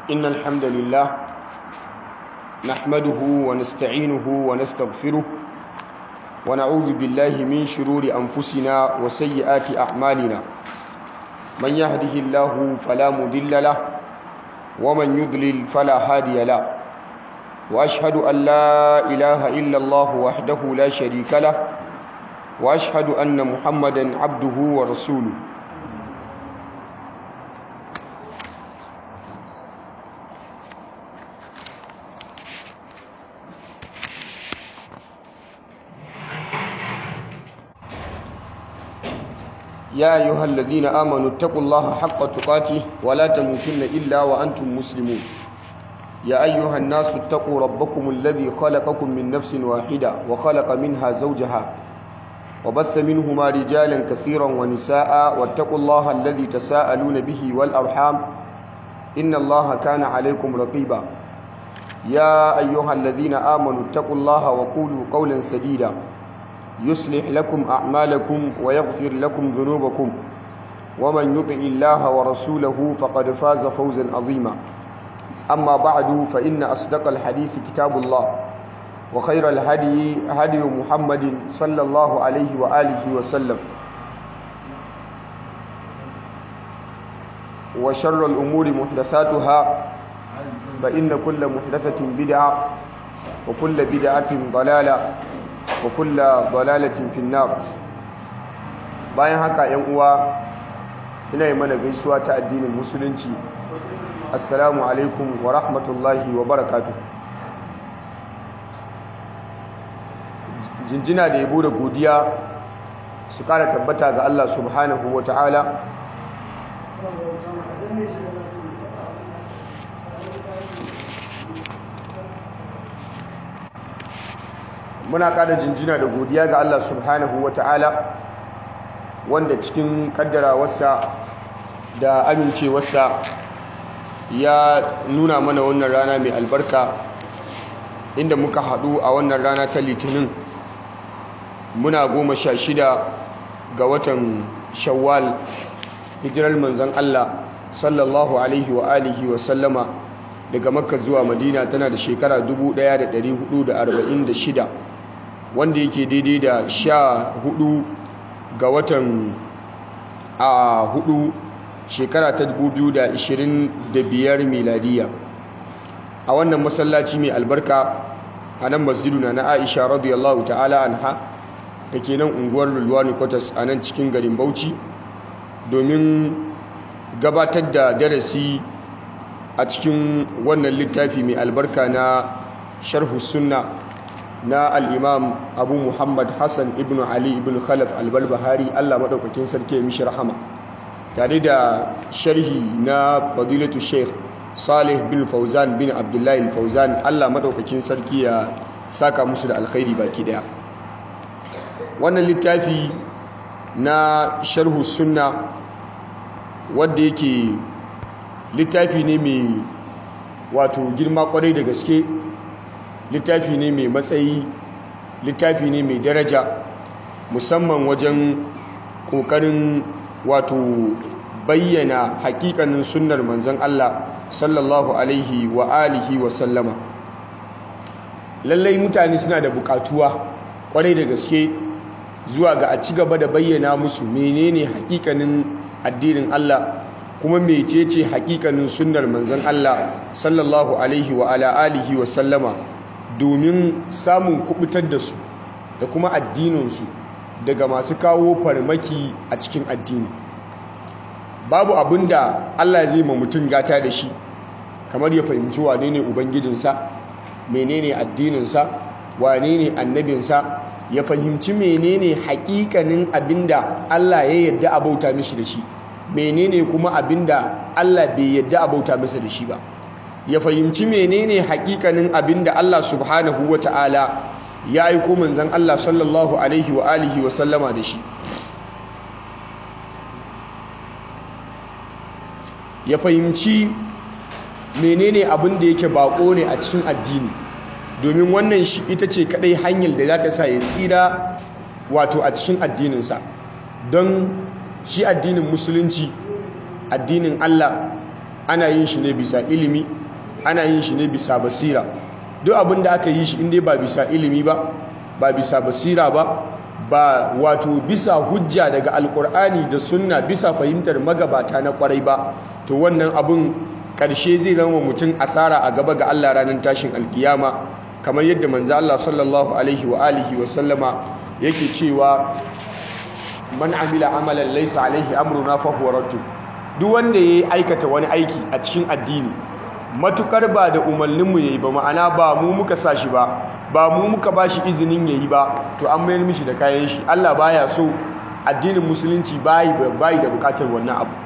إن الحمد لله نحمده ونستعينه ونستغفره ونعوذ بالله من شرور أنفسنا وسيئات أعمالنا من يهده الله فلا مضل له ومن يضلل فلا هادي له وأشهد أن لا إله إلا الله وحده لا شريك له وأشهد أن محمدا عبده ورسوله يا أيها الذين آمنوا اتقوا الله حق تقاته ولا تموتن إلا وأنتم مسلمون يا أيها الناس اتقوا ربكم الذي خلقكم من نفس واحدة وخلق منها زوجها وبث منهما رجالا كثيرا ونساء واتقوا الله الذي تساءلون به والأرحام إن الله كان عليكم رقيبا يا أيها الذين آمنوا اتقوا الله وقولوا قولا سديدا يصلح لكم أعمالكم ويغفر لكم ذنوبكم ومن يطع الله ورسوله فقد فاز فوزا عظيما أما بعد فإن أصدق الحديث كتاب الله وخير الهدي هدي محمد صلى الله عليه وآله وسلم وشر الأمور محدثاتها فإن كل محدثة بدعة وكل بدعة ضلالة wa kulla dalalatin finnar bayan haka yan uwa ina yi mana gaisuwa ta addinin musulunci assalamu alaikum wa rahmatullahi wa barakatuh jinjina da yabo da godiya su kara tabbata ga Allah subhanahu wa ta'ala muna kada jinjina da godiya ga Allah subhanahu wa ta'ala wanda cikin kaddarawarsa da amincewarsa ya nuna mana wannan rana mai albarka inda muka haɗu a wannan rana ta litinin muna goma sha shida ga watan shawwal hijirar manzan Allah sallallahu alaihi wa alihi wa sallama daga makka zuwa madina tana da shekara 1446 wanda yake daidai da sha hudu ga watan a hudu shekara ta 2025 miladiya a wannan masallaci mai albarka a nan masjiduna na aisha radiyallahu ta'ala anha da ke nan unguwar lulwani kwatas a nan cikin garin bauchi domin gabatar da darasi a cikin wannan littafi mai albarka na sharhu sunna na al'imam abu muhammad hassan ibn ali ibn khalaf albarbahari allah maɗaukakin sarki ya mishi rahama tare da sharhi na fadilatu sheikh salih bin fauzan bin abdullahi fauzan allah maɗaukakin sarki ya saka musu da alkhairi baki ɗaya wannan littafi na sharhu sunna wadda yake littafi ne mai wato girma kwarai da gaske littafi ne mai matsayi littafi ne mai daraja musamman wajen ƙoƙarin wato bayyana hakikanin sunnar manzon Allah sallallahu alaihi wa alihi wa sallama lallai mutane suna da bukatuwa kwarai da gaske zuwa ga a ci gaba da bayyana musu menene hakikanin addinin Allah kuma mecece hakikanin sunnar manzon Allah sallallahu alaihi wa ala alihi wa sallama domin samun kubutar da su da kuma addininsu daga masu kawo farmaki a cikin addini babu abin da Allah zai ma mutum gata da shi kamar ya fahimci wane ne ubangijinsa menene addininsa wane ne annabinsa ya fahimci menene hakikanin abinda Allah ya yadda a bauta mishi da shi menene kuma abinda Allah bai yadda a bauta masa da shi ba ya fahimci menene hakikanin abinda Allah subhanahu ta'ala ya aiko manzon Allah sallallahu alaihi wa alihi wa sallama da shi ya fahimci menene abin da yake bako ne a cikin addini domin wannan shi ita ce kadai hanyar da za ta sa ya tsira wato a cikin addininsa don shi addinin musulunci addinin Allah ana yin shi ne bisa ilimi ana yin shi ne bisa basira duk abin da aka yi shi inda ba bisa ilimi ba ba bisa basira ba ba wato bisa hujja daga alkur'ani da sunna bisa fahimtar magabata na kwarai ba to wannan abin karshe zai zama mutum asara a gaba ga Allah ranar tashin alkiyama kamar yadda manzo Allah sallallahu alaihi wa alihi wa sallama yake cewa man amila amalan laysa alaihi amruna fa huwa raddu duk wanda yayi aikata wani aiki a cikin addini matukar ba da umarninmu yayi ba ma'ana ba mu muka sa shi ba ba mu muka ba shi izinin yayi ba to an mayar mishi da kayan shi Allah baya so addinin musulunci bayi bayi da bukatar wannan abu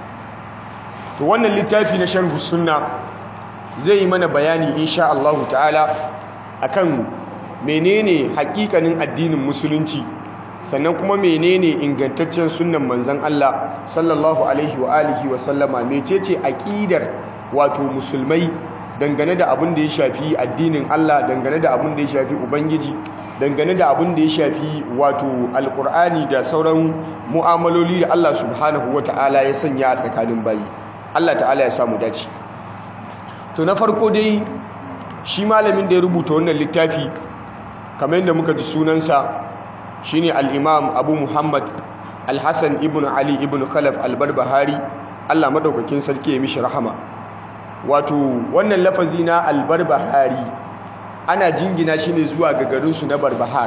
to wannan littafi na sharhu sunna zai yi mana bayani insha Allah ta'ala akan menene hakikanin addinin musulunci sannan kuma menene ingantaccen sunnan manzon Allah sallallahu alaihi wa alihi wa sallama mecece aqidar wato musulmai dangane da abin da ya shafi addinin Allah dangane da abin da ya shafi ubangiji dangane da abin da ya shafi wato alkur'ani da sauran mu'amaloli da Allah subhanahu ta'ala ya sanya a tsakanin bayi Allah ta'ala ya samu dace to na farko dai shi malamin da ya rubuta wannan littafi kamar yadda muka ji sunansa shine al-imam Abu Muhammad al-Hasan ibn Ali ibn Khalaf al-Barbahari Allah madaukakin sarki ya mishi rahama wato wannan lafazi na albarbahari ana jingina shi ne zuwa ga garinsu na barbahar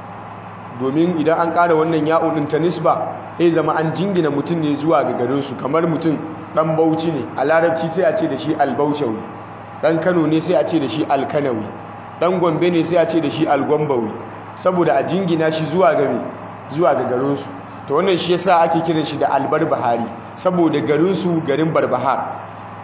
domin idan an ƙara wannan ya'udin ta nisba ya zama an jingina mutum ne zuwa ga garinsu kamar mutum ɗan bauchi ne a larabci sai a ce da shi albauchawi ɗan kano ne sai a ce da shi alkanawi ɗan gombe ne sai a ce da shi algombawi saboda a jingina shi zuwa ga zuwa ga garinsu to wannan shi yasa ake kiran shi da albarbahari saboda garinsu garin barbahar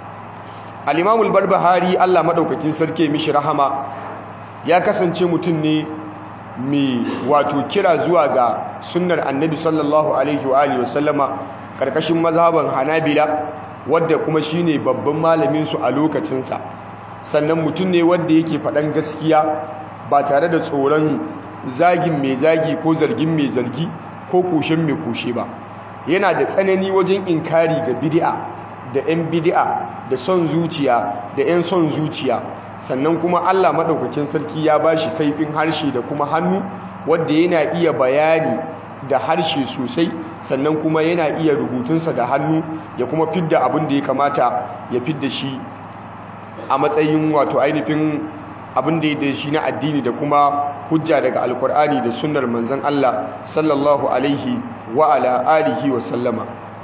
al'imamul barbahari allah maɗaukakin sarki mishi rahama ya kasance mutum ne mai wato kira zuwa ga sunnar annabi sallallahu alaihi wa sallama ƙarƙashin mazhaban hanabila wadda kuma shi ne babban malaminsu a lokacinsa sannan mutum ne wadda yake faɗan gaskiya ba tare da tsoron zagin mai zagi ko zargin mai zargi ko kushen mai kushe ba yana da tsanani wajen inkari ga bid'a da 'yan bidi'a da son zuciya da 'yan son zuciya sannan kuma Allah maɗaukakin sarki ya ba shi kaifin harshe da kuma hannu wadda yana iya bayani da harshe sosai sannan kuma yana iya rubutunsa da hannu ya kuma fidda abin da ya kamata ya fidda shi a matsayin wato ainihin abin da ya da shi na addini da kuma hujja daga alkur'ani da sunnar manzon Allah sallallahu alaihi wa ala alihi wa sallama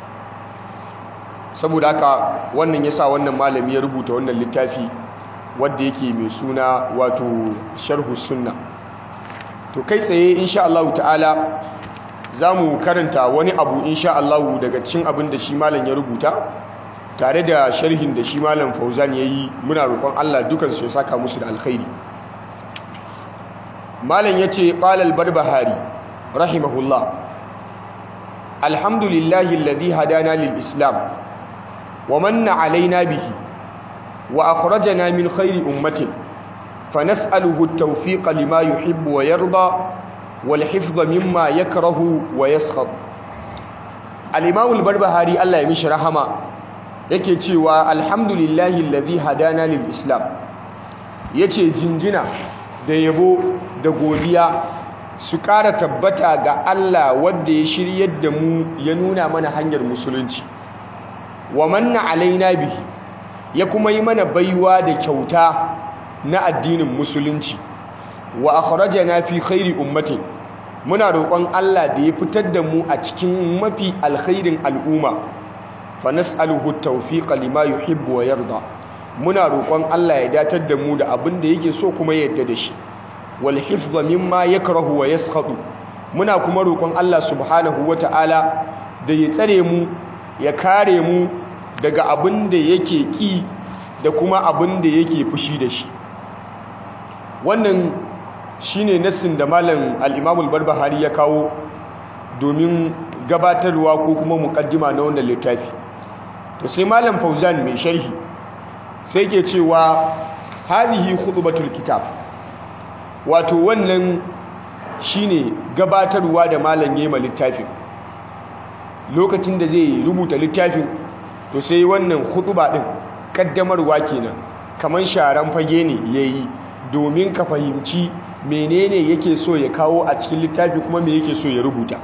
saboda haka wannan yasa wannan malami ya rubuta wannan littafi wadda yake mai suna wato sharhu sunna to kai tsaye insha Allah ta'ala zamu karanta wani abu insha Allah daga cikin abin da shi malam ya rubuta tare da sharhin da shi malam Fauzan yayi muna roƙon Allah dukan su ya saka musu da alkhairi malam yace qala al-barbahari rahimahullah alhamdulillahi alladhi hadana lil islam ومن علينا به وأخرجنا من خير أمة فنسأله التوفيق لما يحب ويرضى والحفظ مما يكره ويسخط الإمام البربهاري الله يمشي رحمه yake cewa alhamdulillahi alladhi hadana lil islam yace jinjina da yabo da godiya su ƙara tabbata ga Allah wanda ya shiryar da mu ya nuna mana hanyar musulunci wa manna alaina bihi ya kuma yi mana baiwa da kyauta na addinin musulunci wa akhrajana fi khairi ummatin muna roƙon Allah da ya fitar da mu a cikin mafi alkhairin al'umma fa nas'aluhu at-tawfiqa lima yuhibbu wa yarda muna roƙon Allah ya datar da mu da abin da yake so kuma ya yarda da shi wal hifdha mimma yakrahu wa yaskhatu muna kuma roƙon Allah subhanahu wata'ala da ya tsare mu ya kare mu daga abin da yake ƙi da kuma abin da yake fushi da shi wannan shine nassin da malam al-Imam barbahari ya kawo domin gabatarwa ko kuma mukaddima na wannan littafi to sai malam Fauzan mai sharhi sai ke cewa hadhihi khutbatul kitab wato wannan shine gabatarwa da malam yema littafin lokacin da zai rubuta littafin to sai wannan khutba din kaddamarwa kenan kamar sharan fage ne yayi domin ka fahimci menene yake so ya kawo a cikin littafi kuma me yake so ya rubuta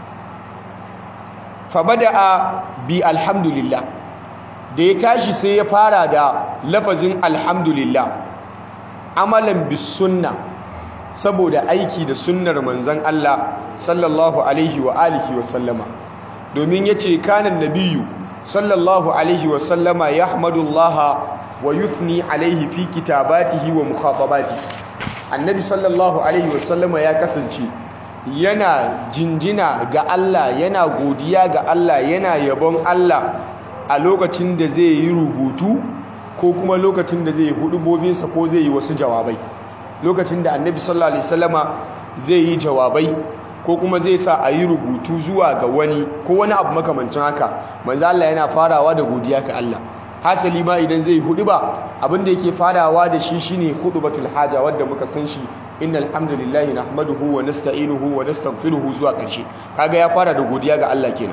fa bada'a bi alhamdulillah da ya tashi sai ya fara da lafazin alhamdulillah amalan bis sunna saboda aiki da sunnar manzon Allah sallallahu alaihi wa alihi wa sallama domin yace kanan nabiyyu sallallahu alaihi wa sallama yahmadullaha wa yuthni alaihi fi kitabatihi wa mukhatabatihi annabi sallallahu alaihi wa sallama ya kasance yana jinjina ga Allah yana godiya ga Allah yana yabon Allah a lokacin da zai yi rubutu ko kuma lokacin da zai yi hudubobinsa ko zai yi wasu jawabai lokacin da annabi sallallahu alaihi wasallama zai yi jawabai ko kuma zai sa a yi rubutu zuwa ga wani ko wani abu makamancin haka manzo Allah yana farawa da godiya ga Allah hasali ma idan zai hudu ba abinda yake farawa da shi shine hudubatul haja wanda muka san shi innal hamdalillahi nahmaduhu wa nasta'inuhu wa nastaghfiruhu zuwa ƙarshe kaga ya fara da godiya ga Allah kenan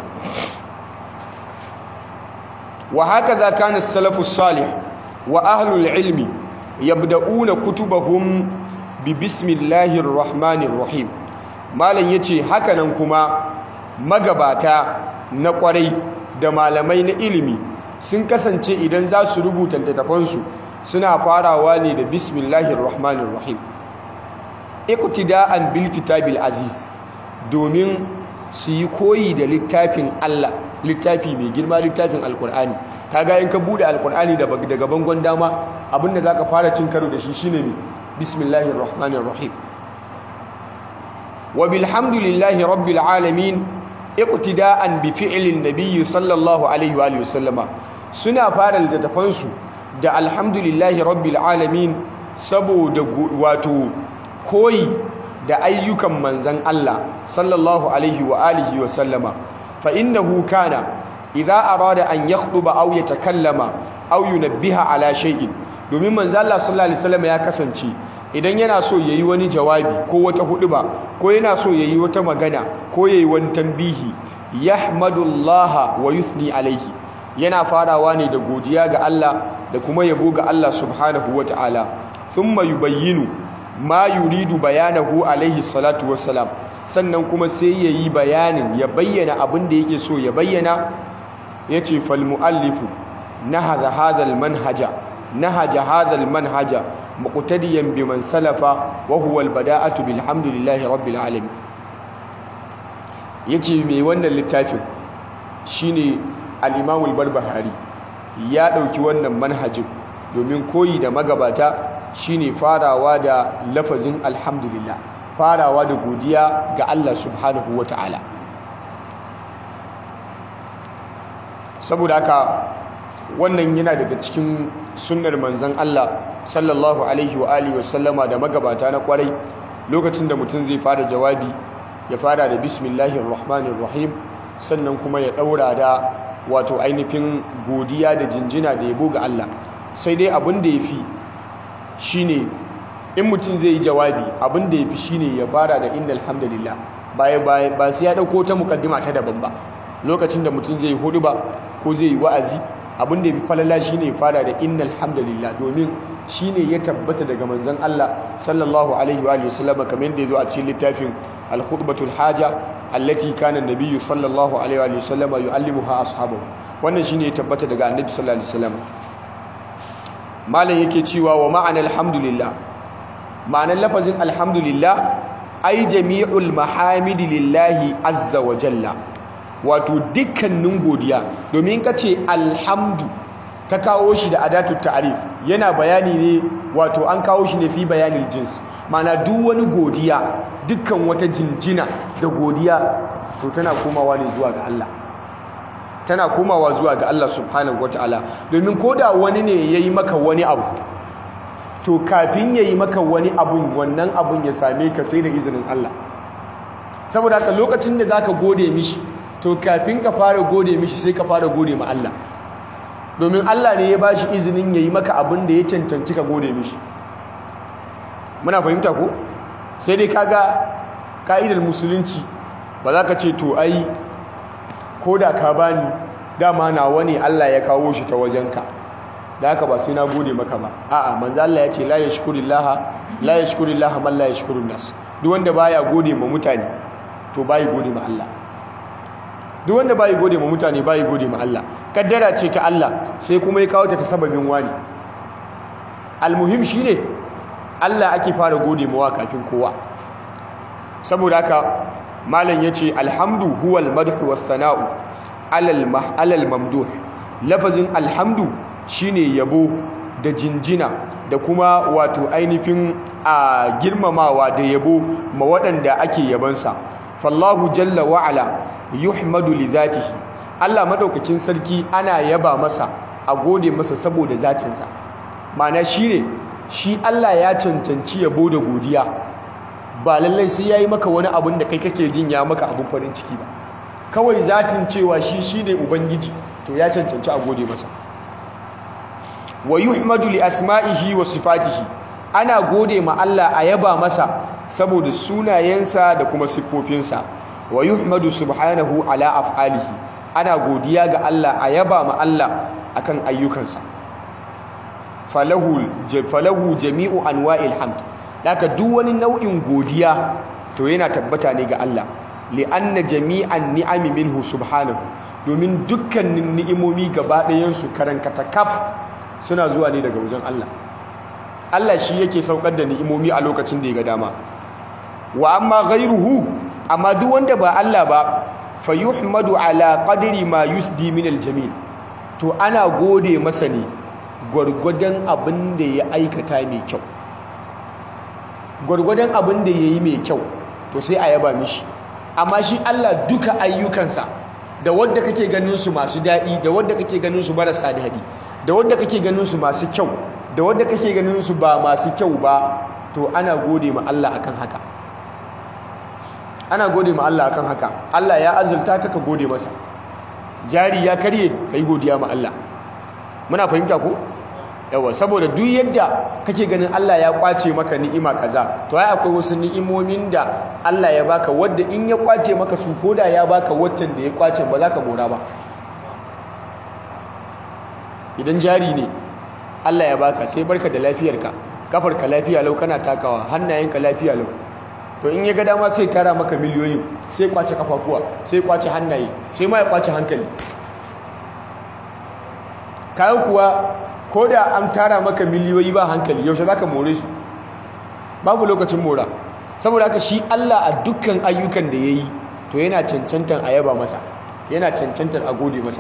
wa hakaza kana as-salafus salih wa ahlul ilmi yabda'una kutubahum bi bismillahir rahmanir rahim malam yace hakanan kuma magabata na kwarai da malamai na ilimi sun kasance idan za su rubuta littattafansu suna farawa ne da bismillahir rahmanir rahim iqtida'an bil kitabil aziz domin su yi koyi da littafin Allah littafi mai girma littafin alkur'ani kaga in ka bude alkur'ani daga bangon dama abinda zaka fara cin karo da shi shine me bismillahir rahmanir rahim wa bilhamdulillahi rabbil alamin iqtida'an bi fi'lin nabiyyi sallallahu alaihi wa sallama suna fara littafansu da alhamdulillahi rabbil alamin saboda wato koyi da ayyukan manzan Allah sallallahu alaihi wa alihi wa sallama fa innahu kana idza arada an yakhduba aw yatakallama aw yunabbiha ala shay'in domin manzan Allah sallallahu alaihi wasallam ya kasance idan yana so yayi wani jawabi ko wata huduba ko yana so yayi wata magana ko yayi wani tambihi yahmadullaha wa yuthni alaihi yana farawa ne da godiya ga Allah da kuma yabo ga Allah subhanahu wataala thumma yubayyinu ma yuridu bayanahu alaihi salatu wassalam sannan kuma sai yayi bayanin ya bayyana abin da yake so ya bayyana yace fal muallifu nahadha hadha al manhaja nahaja hadha al manhaja muqtadiyan biman salafa wa huwa al bada'atu bilhamdillahi rabbil alamin yace mai wannan littafin shine al-imam al-barbahari ya dauki wannan manhajin domin koyi da magabata shine farawa da lafazin alhamdulillah farawa da godiya ga Allah subhanahu wata'ala saboda haka wannan yana daga cikin sunnar manzon Allah sallallahu alaihi wa alihi wasallama da magabata na kwarai lokacin da mutum zai fara jawabi ya fara da bismillahir rahmanir rahim sannan kuma ya daura da wato ainihin godiya da jinjina da yabo ga Allah sai dai abin da yafi shine in mutum zai yi jawabi abin da yafi shine ya fara da innal hamdalillah baya baya ba sai ya dauko ta mukaddima ta daban ba lokacin da mutum zai yi hudu ba ko zai yi wa'azi abin da yafi falala shine ya fara da innal hamdalillah domin shine ya tabbata daga manzon Allah sallallahu alaihi wa alihi wasallam kamar yadda yazo a cikin littafin al-khutbatul haja allati kana an-nabiy sallallahu alaihi wa alihi wasallam yu'allimuha ashabahu wannan shine ya tabbata daga annabi sallallahu alaihi wasallam malam yake cewa wa ma'ana alhamdulillah ma'anar lafazin alhamdulillah ai jami'ul mahamidi lillahi azza wa jalla wato dukkanin godiya domin ka ce alhamdu ka kawo shi da adatut ta'rif yana bayani ne wato an kawo shi ne fi bayanin jins mana duk wani godiya dukkan wata jinjina da godiya to tana komawa ne zuwa ga Allah tana komawa zuwa ga Allah subhanahu wataala domin koda wani ne yayi maka wani abu to kafin yayi maka wani abun wannan abun ya same ka sai da izinin Allah saboda haka lokacin da zaka gode mishi to kafin ka fara gode mishi sai ka fara gode ma Allah domin Allah ne ya bashi izinin yayi maka abin da ya cancanci ka gode mishi muna fahimta ko sai dai kaga ka'idar musulunci ba za ka ce to ai ko da ka bani dama nawa ne Allah ya kawo shi ta wajenka da haka ba sai na gode maka ba a'a manzo Allah ya ce la yashkurillaha la yashkurillaha man la yashkurun nas duk wanda baya gode ma mutane to bai gode ma Allah duk wanda bai gode ma mutane bai gode ma Allah kaddara ce ta Allah sai kuma ya kawo ta ta sababin wani almuhim shine Allah ake fara gode mawa kafin kowa saboda haka malam yace alhamdu huwal madhu was sana'u alal alal mamduh lafazin alhamdu shine yabo da jinjina da kuma wato ainihin a girmamawa da yabo ma waɗanda ake yabansa fallahu jalla wa'ala yuhmadu li zatihi Allah madaukakin sarki ana yaba masa a gode masa saboda zatinsa ma'ana shine shi Allah ya cancanci yabo da godiya ba lallai sai yayi maka wani abin da kai kake jin ya maka abin farin ciki ba kawai zatin cewa shi shine ubangiji to ya cancanci a gode masa wa yuhmadu li asma'ihi wa sifatihi ana gode ma Allah a yaba masa saboda sunayensa da kuma siffofinsa wa yuhmadu subhanahu ala af'alihi ana godiya ga Allah a yaba ma Allah akan ayyukansa falahu falahu jami'u anwa'il hamd daka duk wani nau'in godiya to yana tabbata ne ga Allah li'anna jami'an ni'ami minhu subhanahu domin dukkanin ni'imomi gaba ɗayan su karankata kaf suna zuwa ne daga wajen Allah Allah shi yake saukar da ni'imomi a lokacin da ya ga dama wa amma ghayruhu amma duk wanda ba Allah ba fayuhmadu ala qadri ma yusdi min aljamil to ana gode masa ne gwargwadon abin da ya aikata mai kyau gwargwadon abin da yayi mai kyau to sai a yaba mishi amma shi Allah duka ayyukansa da wanda kake ganin su masu daɗi da wanda kake ganin su marasa daɗi da wanda kake ganin su masu kyau da wanda kake ganin su ba masu kyau ba to ana gode ma Allah akan haka ana gode ma Allah akan haka Allah ya azulta ka ka gode masa jari ya karye kai godiya ma Allah muna fahimta ko yawa saboda duk yadda kake ganin Allah ya kwace maka ni'ima kaza to ai akwai wasu ni'imomin da Allah ya baka wadda in ya kwace maka su koda ya baka waccan da ya kwace ba za ka mora ba idan jari ne Allah ya baka sai barka da lafiyarka kafarka lafiya lau kana takawa hannayenka lafiya lau to in ya ga dama sai tara maka miliyoyin sai kwace kafafuwa sai kwace hannaye sai ma ya kwace hankali kayan kuwa ko da an tara maka miliyoyi ba hankali yaushe za ka more su babu lokacin mora saboda haka shi Allah a dukkan ayyukan da ya yi to yana cancantar a yaba masa yana cancantar a gode masa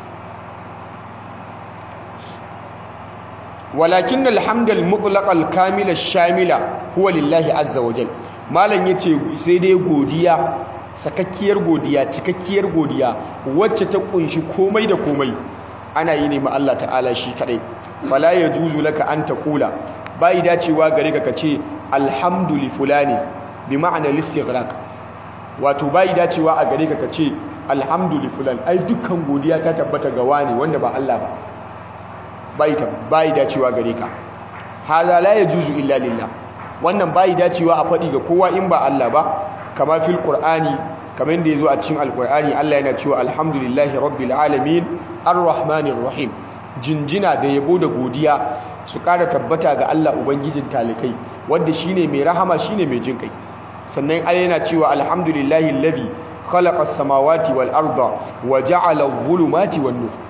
walakin alhamdal mutlaqal kamila shamila huwa lillahi azza wa jal malam yace sai dai godiya sakakkiyar godiya cikakkiyar godiya wacce ta kunshi komai da komai ana yi ne ma Allah ta'ala shi kadai fala yajuzu laka an taqula bai dacewa gare ka kace alhamdu li fulani bi ma'ana listighraq wato bai dacewa a gare ka kace alhamdu li fulan ai dukkan godiya ta tabbata ga wani wanda ba Allah ba bai bai dacewa gare ka hada la yajuzu illa lillah wannan bai dacewa a faɗi ga kowa in ba Allah ba kama fil qur'ani kamar yadda yazo a cikin alqur'ani Allah yana cewa alhamdulillahi rabbil alamin arrahmanir rahim jinjina da yabo da godiya su ƙara tabbata ga Allah ubangijin talikai wanda shine mai rahama shine mai jin kai sannan Allah yana cewa alhamdulillahi alladhi khalaqa as-samawati wal arda wa ja'ala adh-dhulumati wan nur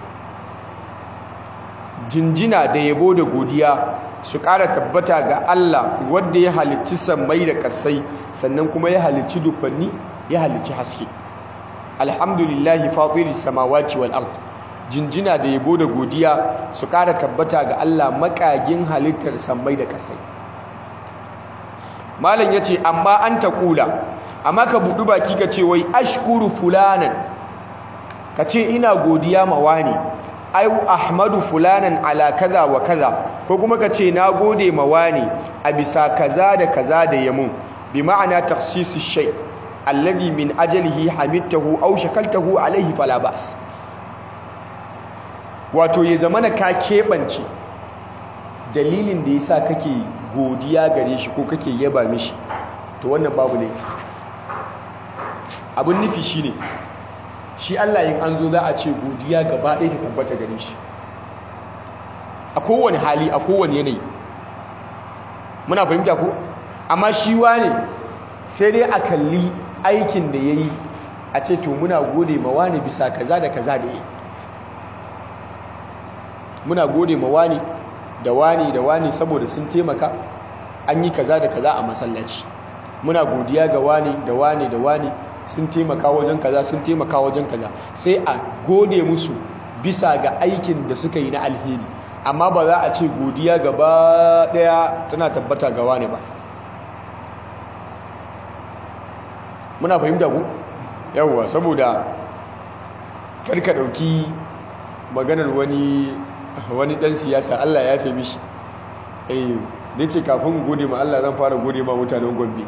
jinjina da yabo da godiya su ƙara tabbata ga Allah wadda ya halicci sammai da ƙasai sannan kuma ya halicci dufanni ya halicci haske alhamdulillahi fatiri samawati wal ard jinjina da yabo da godiya su ƙara tabbata ga Allah makagin halittar sammai da ƙasai malam yace amma an ta kula amma ka budu baki ka ce wai ashkuru fulanan ka ce ina godiya ma wani ayu ahmadu fulanan ala kaza wa kaza ko kuma ka ce na gode ma wani a bisa kaza da kaza da yamun bi ma'ana takhsisu shay alladhi min ajalihi hamidtahu aw shakaltahu alayhi fala ba's wato ya zamana ka keɓance dalilin da yasa kake godiya gare shi ko kake yaba mishi to wannan babu ne abun nufi shine shi Allah yin an zo za a ce godiya gaba ɗaya ta tabbata gare shi a kowane hali a kowane yanayi muna fahimta ko amma shi wane sai dai a kalli aikin da ya yi a ce to muna gode ma wane bisa kaza da kaza da ya yi muna gode ma wane da wane da wane saboda sun taimaka an yi kaza da kaza a masallaci muna godiya ga wane da wane da wane sun taimaka wajen kaza sun taimaka wajen kaza sai a gode musu bisa ga aikin da suka yi na alheri amma ba za a ce godiya gaba daya tana tabbata ga wane ba muna fahimta ku yawwa saboda karka dauki maganar wani wani dan siyasa Allah ya fi mishi eh nace kafin gode ma Allah zan fara gode ma mutanen Gombe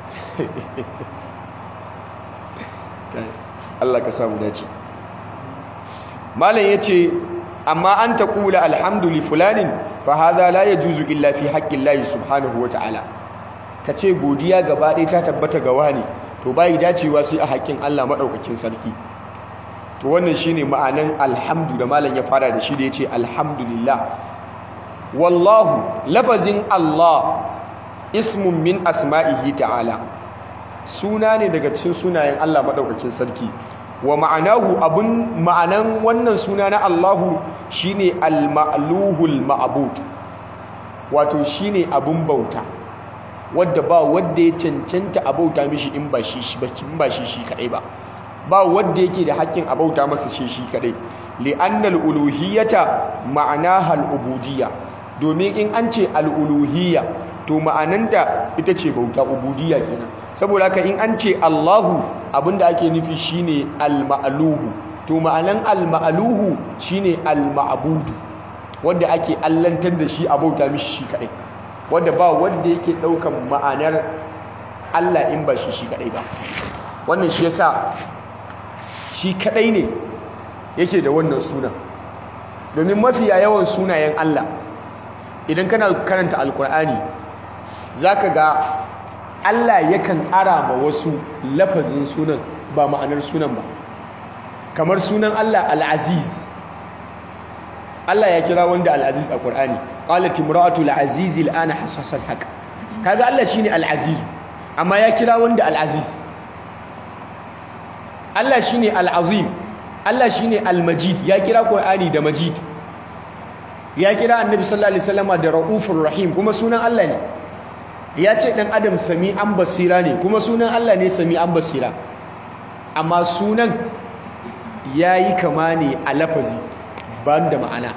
Allah ka samu dace malam yace amma an taqula alhamdu li fulanin fa hadha la yajuzu illa fi haqqi Allah subhanahu wataala kace godiya gaba ɗaya ta tabbata ga wani to bai dacewa sai a haƙƙin Allah madaukakin sarki to wannan shine ma'anan alhamdu da malam ya fara da shi da yace alhamdulillah wallahu lafazin Allah ismun min asma'ihi ta'ala suna ne daga cikin sunayen Allah madaukakin sarki wa ma'anahu abun ma'anan wannan suna na Allahu shine al-ma'luhul ma'bud wato shine abun bauta wadda ba wadda ya cancanta a bauta mishi in ba shi in ba shi shi kadai ba ba wadda yake da haƙƙin a bauta masa shi shi kadai li'annal uluhiyyata ma'anaha al-ubudiyya domin in an ce al-uluhiyya to ma'ananta ita ce bauta ubudiyya kenan saboda haka in an ce Allahu abinda ake nufi shine al-ma'luhu to ma'anan al-ma'luhu shine al-ma'budu wanda ake allantar da shi a bauta mishi shi kadai wanda ba wanda yake daukan ma'anar Allah in ba shi shi kadai ba wannan shi yasa shi kadai ne yake da wannan sunan domin mafiya yawan sunayen Allah idan kana karanta alkur'ani zaka ga Allah yakan ara ma wasu lafazin sunan ba ma'anar sunan ba kamar sunan Allah al-aziz Allah ya kira wanda al-aziz a Qur'ani qalat imra'atu al-aziz al-ana hasasan haka kaga Allah shine al-aziz amma ya kira wanda al-aziz Allah shine al-azim Allah shine al-majid ya kira Qur'ani da majid ya kira annabi sallallahu alaihi wasallama da raufur rahim kuma sunan Allah ne ya ce dan adam sami an basira ne kuma sunan Allah ne sami an basira amma sunan yayi kama ne a lafazi ban da ma'ana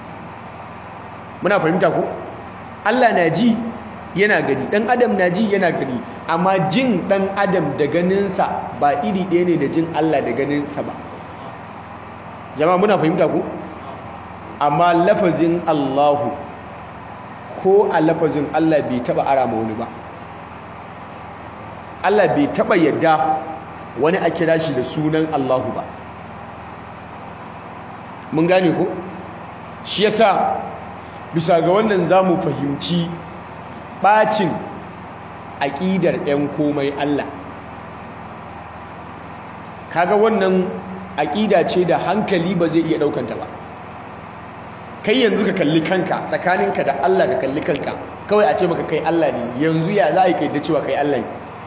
muna fahimta ko Allah na ji yana gani dan adam na ji yana gani amma jin dan adam da ganinsa ba iri ɗaya ne da jin Allah da ganinsa ba jama'a muna fahimta ko amma lafazin Allahu ko a lafazin Allah bai taba ara ma wani ba Allah bai taba yadda wani a kira shi da sunan Allahu ba mun gane ko shi yasa bisa ga wannan zamu fahimci bacin aƙidar ɗan komai Allah kaga wannan aƙida ce da hankali ba zai iya ɗaukanta ba kai yanzu ka kalli kanka tsakaninka da Allah ka kalli kanka kawai a ce maka kai Allah ne yanzu ya za a yi kai da cewa kai Allah ne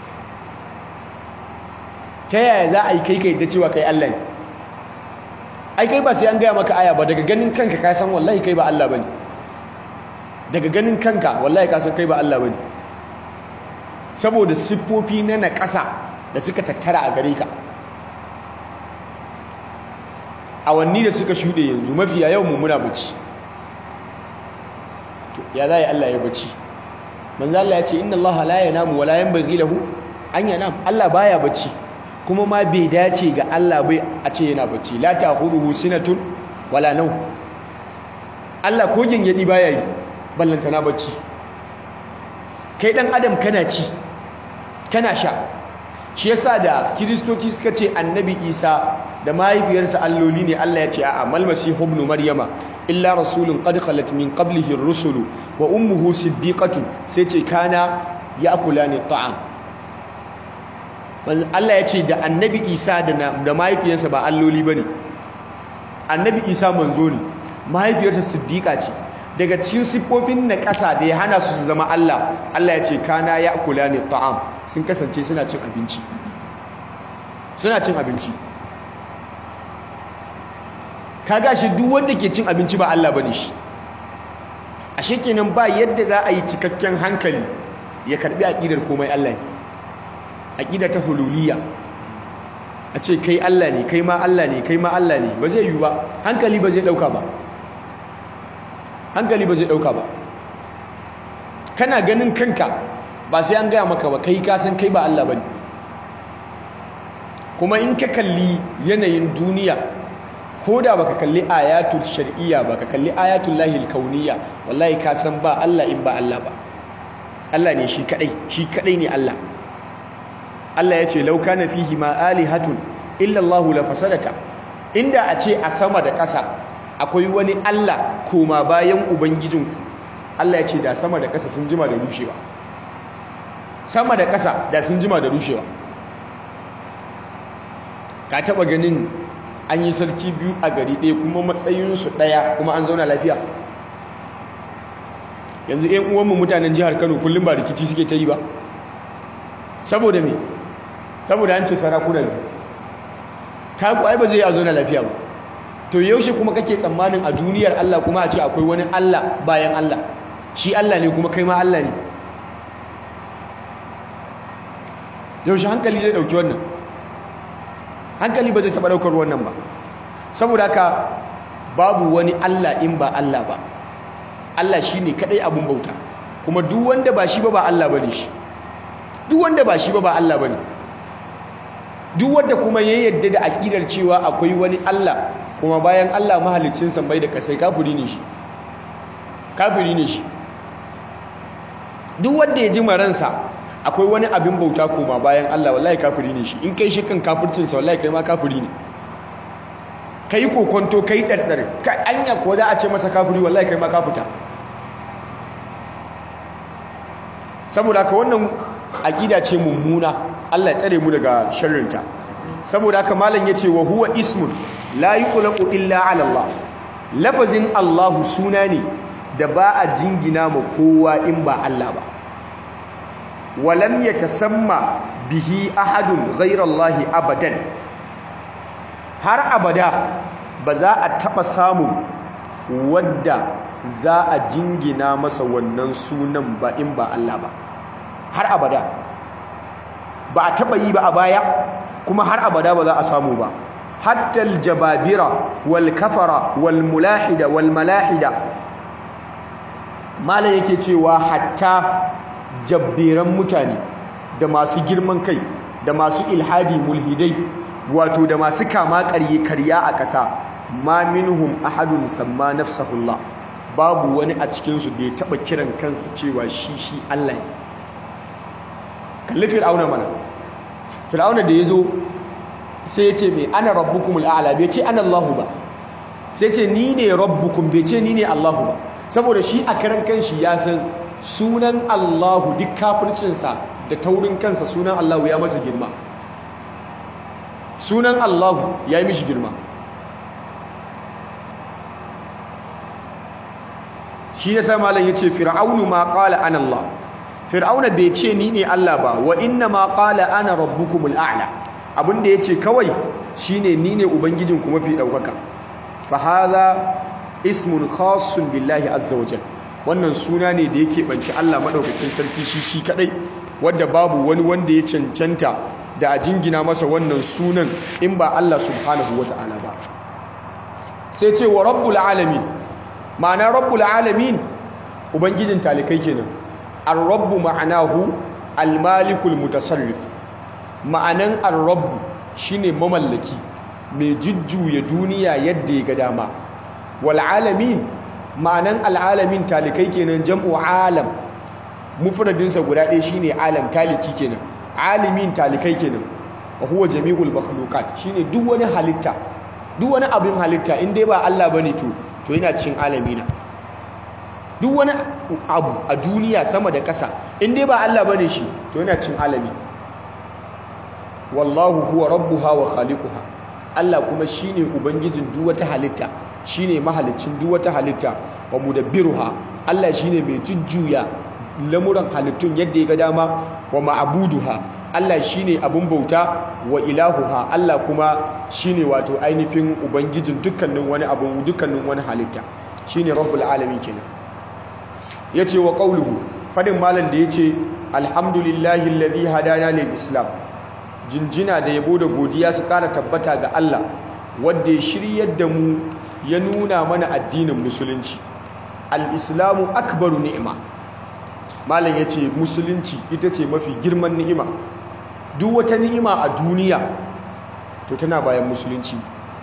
ta yaya za a yi kai kai da cewa kai Allah ne ai kai ba sai an gaya maka aya ba daga ganin kanka ka san wallahi kai ba Allah bane daga ganin kanka wallahi ka san kai ba Allah bane saboda siffofi na naƙasa da suka tattara a gare ka awanni da suka shuɗe yanzu mafiya yau mu muna bacci ya za yi Allah ya bacci manzo Allah ya ce inna Allah la yanamu wa la yanbaghi lahu an yanam Allah baya bacci kuma ma bai dace ga Allah bai a ce yana bacci la ta'khudhuhu sinatun wala naw Allah ko gingedi baya yi ballanta na bacci kai dan adam kana ci kana sha shi yasa da kiristoci suka ce annabi isa da mahaifiyarsa alloli ne Allah ya ce a'a mal masihu ibn maryama illa rasulun qad khalat min qablihi ar-rusulu wa ummuhu siddiqatun sai ce kana ya'kulani ta'am Allah ya ce da annabi isa da mahaifiyarsa ba alloli bane annabi isa manzo ne mahaifiyarsa siddiqa ce daga cikin siffofin na ƙasa da ya hana su su zama Allah Allah ya ce kana ya kula ne ta'am sun kasance suna cin abinci suna cin abinci kaga shi duk wanda ke cin abinci ba Allah bane shi ashe kenan ba yadda za a yi cikakken hankali ya karbi aqidar komai Allah ne aqida ta hululiyya a ce kai Allah ne kai ma Allah ne kai ma Allah ne ba zai yi ba hankali ba zai dauka ba hankali ba zai dauka ba kana ganin kanka ba sai an gaya maka ba kai ka san kai ba Allah bane kuma in ka kalli yanayin duniya ko da baka kalli ayatul shar'iyya baka kalli ayatul lahil kauniyya wallahi ka san ba Allah in ba Allah ba Allah ne shi kadai shi kadai ne Allah Allah ya ce law kana fihi ma alihatun illa Allah la fasadata inda a ce a sama da ƙasa akwai wani Allah koma bayan ubangijinku Allah ya ce da sama da ƙasa sun jima da rushewa sama da ƙasa da sun jima da rushewa ka taba ganin an yi sarki biyu a gari ɗaya kuma matsayinsu ɗaya kuma an zauna lafiya yanzu ‘yan uwanmu mutanen jihar kano kullum ba rikici suke ta yi ba saboda me saboda an ce sarakuna ne ta ku ai ba zai a zauna lafiya ba to yaushe kuma kake tsammanin a duniyar Allah kuma a ce akwai wani Allah bayan Allah shi Allah ne kuma kai ma Allah ne yaushe hankali zai ɗauki wannan hankali ba zai taɓa ɗaukar wannan ba saboda haka babu wani Allah in ba Allah ba Allah shi ne kaɗai abin bauta kuma duk wanda ba shi ba ba Allah ba ne shi duk wanda ba shi ba ba Allah ba ne duk wanda kuma ya yadda da aƙidar cewa akwai wani Allah kuma bayan Allah mahalicin sammai da ƙasai kafiri ne shi kafiri ne shi duk wanda ya ji maransa akwai wani abin bauta koma bayan Allah wallahi kafiri ne shi in kai shi kan kafircinsa wallahi kai ma kafiri ne kai kokonto kai ɗarɗar kai anya ko za a ce masa kafiri wallahi kai ma kafuta saboda haka wannan aƙida ce mummuna Allah ya tsare mu daga sharrinta saboda haka malam yace wa huwa ismun la yuqlaqu illa ala Allah lafazin Allahu suna ne da ba a jingina ma kowa in ba Allah ba walam yatasamma bihi ahadun ghayra Allah abadan har abada ba za a taba samun wadda za a jingina masa wannan sunan ba in ba Allah ba har abada ba a taba yi ba a baya kuma har abada ba za a samu ba hatta aljababira wal kafara wal mulahida wal malahida malam yake cewa hatta jabberan mutane da masu girman kai da masu ilhadi mulhidai wato da masu kama ƙarye karya a ƙasa ma minhum ahadun samma nafsahullah babu wani a cikinsu da ya taɓa kiran kansa cewa shi shi Allah ne kalli fir'auna mana fir'auna da ya zo sai ya ce mai ana rabbukumul a'la bai ce ana Allahu ba sai ce ni ne rabbukum bai ce ni ne Allahu ba saboda shi a karan kanshi ya san sunan Allahu duk kafircinsa da taurin kansa sunan Allahu ya masa girma sunan Allahu ya yi mishi girma shi ya sa malam ya ce fir'aunu ma qala ana Allah fir'auna bai ce ni ne Allah ba wa inna ma qala ana rabbukumul a'la abinda ya ce kawai shine ni ne ubangijinku mafi ɗaukaka fa hadha ismun khassun billahi azza wa wannan suna ne da yake banci Allah madaukakin sarki shi shi kadai wanda babu wani wanda ya cancanta da a jingina masa wannan sunan in ba Allah subhanahu wata'ala ba sai ce wa rabbul alamin ma'ana rabbul alamin ubangijin talikai kenan ar-rabbu ma'anahu al-malikul mutasarrif ma'anan ar-rabbu shine mamallaki mai jujjuya duniya yadda ya ga dama wal alamin ma'anan al'alamin talikai kenan jam'u alam mufradinsa guda ɗaya shine alam taliki kenan alimin talikai kenan wa huwa jami'ul makhluqat shine duk wani halitta duk wani abin halitta in dai ba Allah bane to to yana cin alamina duk wani abu a duniya sama da ƙasa in dai ba Allah bane shi to yana cin alami wallahu huwa rabbuha wa khaliquha Allah kuma shine ubangijin duk wata halitta shine mahalicin duk wata halitta wa mudabbiruha Allah shine mai jujjuya lamuran halittun yadda ya ga dama wa ma'buduha Allah shine abun bauta wa ilahuha Allah kuma shine wato ainihin ubangijin dukkanin wani abu dukkanin wani halitta shine rabbul alamin kenan yace wa qauluhu fadin malam da yace alhamdulillahi alladhi hadana lil islam jinjina da yabo da godiya su kara tabbata ga Allah wanda ya shiryar da mu ya nuna mana addinin musulunci al-islamu akbaru ni'ima malam yace musulunci ita ce mafi girman ni'ima duk wata ni'ima a duniya to tana bayan musulunci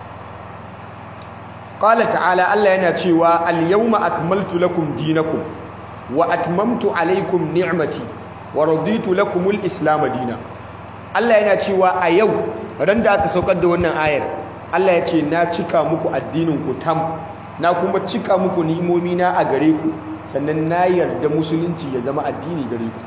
qala ta'ala Allah yana cewa al-yawma akmaltu lakum dinakum wa atmamtu alaykum ni'mati wa raditu lakum al-islam dinan Allah yana cewa a yau ran da aka saukar da wannan ayar Allah ya ce na cika muku addinin ku tam na kuma cika muku ni'imomi na a gare ku sannan na yarda musulunci ya zama addini gare ku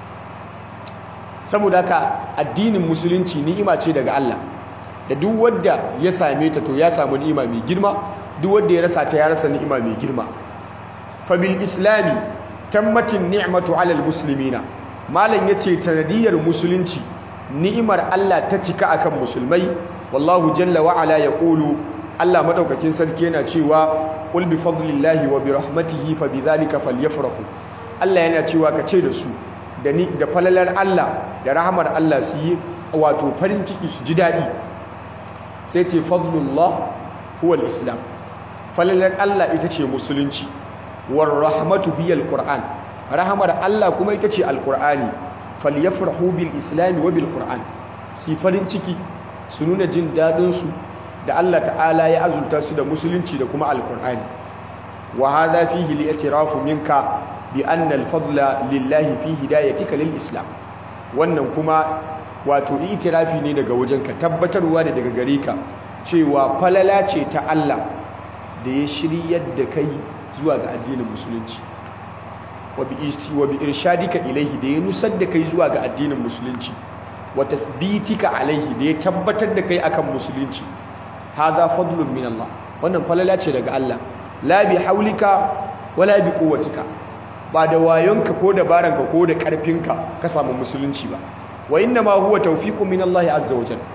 saboda haka addinin musulunci ni'ima ce daga Allah da duk wanda ya same ta to ya samu ni'ima mai girma duk wanda ya rasa ta ya rasa ni'ima mai girma fa bil islami tammatin ni'matu alal muslimina malam yace tanadiyar musulunci ni'imar Allah ta cika akan musulmai wallahu jalla wa ala yaqulu Allah madaukakin sarki yana cewa qul bi fadlillahi wa bi rahmatihi fa bidhalika falyafrahu Allah yana cewa ka ce da su da ni da falalar Allah da rahmar Allah su yi wato farin ciki su ji dadi sai ce fadlullah huwa al-islam falalar Allah ita ce musulunci war rahmatu hiya al-qur'an rahmar Allah kuma ita ce al-qur'ani falyafrahu bil islam wa bil qur'an si farin ciki su nuna jin dadin su da Allah ta'ala ya azulta su da musulunci da kuma alkur'ani wa hadha fihi li'tirafu minka bi anna al-fadla lillahi fi hidayatika lil islam wannan kuma wato itirafi ne daga wajenka tabbatarwa ne daga gare ka cewa falala ce ta Allah da ya shiryar da kai zuwa ga addinin musulunci wa bi wa bi irshadika ilaihi da ya nusar da kai zuwa ga addinin musulunci wa tathbitika alaihi da ya tabbatar da kai akan musulunci hadha fadlun min Allah wannan falala ce daga Allah la bi haulika wala bi quwwatika ba da wayonka ko dabaranka ko da karfinka ka samu musulunci ba wa inna ma huwa tawfiqun min Allah azza wa jalla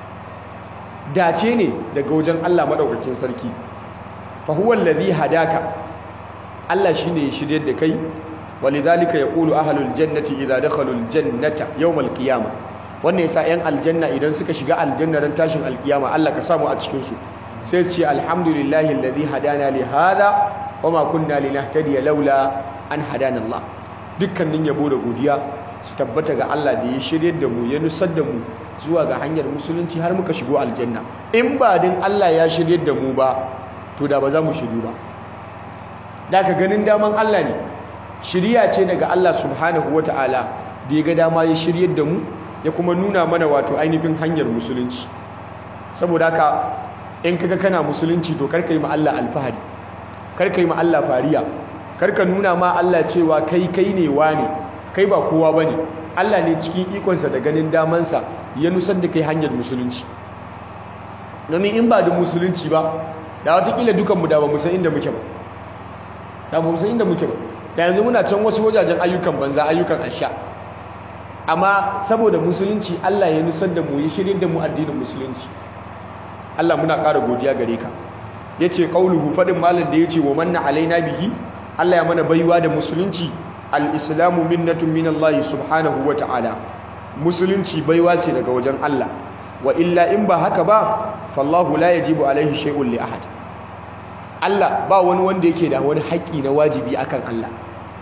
dace ne daga wajen Allah madaukakin sarki fa huwa alladhi hadaka Allah shine ya shiryar da kai walidhalika yaqulu ahlul jannati idza dakhalul jannata yawmal qiyamah wannan yasa yan aljanna idan suka shiga aljanna ran tashin alkiyama Allah ka samu a cikin su sai ce alhamdulillahi alladhi hadana li hada wama kunna linahtadiya laula an hadana Allah dukkanin yabo da godiya su tabbata ga Allah da ya shiryar da mu ya nusar da mu zuwa ga hanyar musulunci har muka shigo aljanna in ba din Allah ya shiryar da mu ba to da ba za mu shiryu ba da ka ganin daman Allah ne shiriya ce daga Allah subhanahu wataala da ya ga dama ya shiryar da mu ya kuma nuna mana wato ainihin hanyar musulunci saboda haka in kaga kana musulunci to karka yi ma Allah alfahari karka yi ma Allah fariya karka nuna ma Allah cewa kai kai ne wane kai ba kowa bane Allah ne cikin ikonsa da ganin damansa ya nusar da kai hanyar musulunci domin in ba da musulunci ba da watakila dukanmu da ba mu san inda muke ba da ba mu san inda muke ba da yanzu muna can wasu wajajen ayyukan banza ayyukan asha amma saboda musulunci Allah ya nusar da mu ya shirye da mu addinin musulunci Allah muna ƙara godiya gare ka yace qauluhu fadin malam da yace wa manna alaina bihi Allah ya mana baiwa da musulunci al-islamu minnatun min Allah subhanahu wa ta'ala musulunci baiwa ce daga wajen Allah wa illa in ba haka ba fallahu la yajibu alaihi shay'un li ahad Allah ba wani wanda yake da wani haƙƙi na wajibi akan Allah